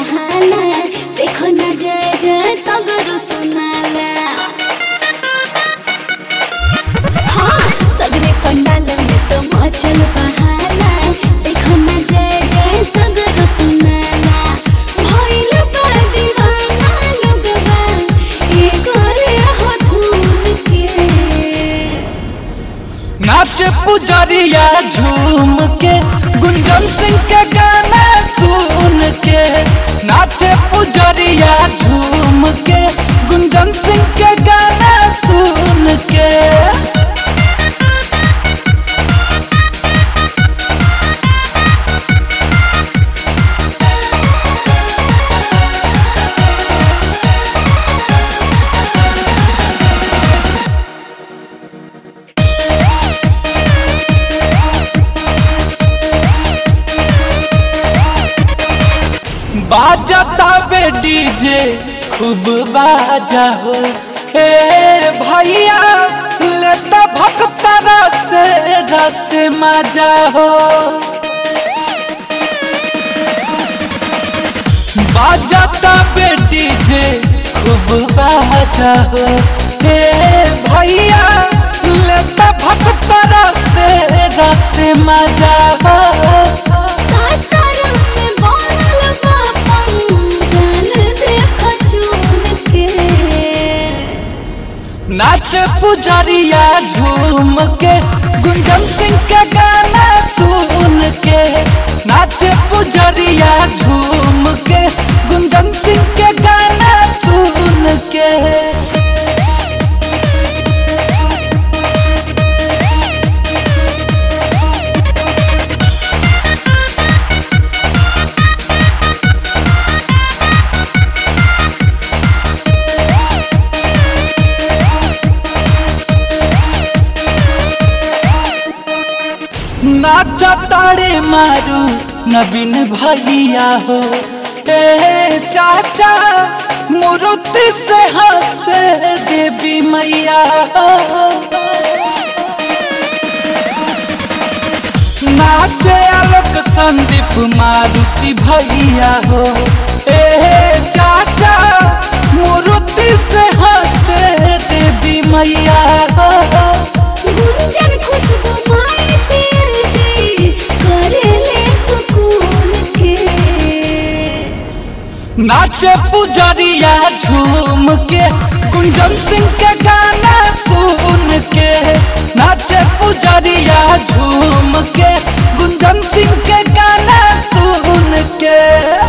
बहाना देखो न जय जय सगरो सुनाला हाँ सगरे पंडाल में तो मचल बहाना देखो न जय जय सगरो सुनाला भइल बा दीवाना लोगवा एगो रे हो धूम के नाच पुजरिया झूम के गुंजन सिंह के गाना सुन के नाच पुजरिया झूम के गुंजन सिंह के गाना सुन के बाजता बे डीजे खूब बाजा हो हे भैया लेता भक्ता रस रस मजा हो बाजता बे डीजे खूब बाजा हो हे भैया लेता भक्ता रस रस मजा हो सासाराम में बनल बा पंडाल देखो चून के नाच पुजरिया झूम के गुंजन सिंह के गाना सुन के नाच पुजरिया झूम के गुंजन सिंह के गाना सुन के नाच ताड़े मारू नवीन भैया हो ए चाचा मूर्ति से हंसे देवी मैया हो नाचे आलोक संदीप मारुति भैया हो ए चाचा मूर्ति से हंसे देवी मैया हो गुंजन खुशबू माई से दे करेले सुकून के नाचे पुजरिया झूम के कुंजन सिंह के गाना सुन के नाचे पुजरिया झूम के गुंजन सिंह के गाना सुन के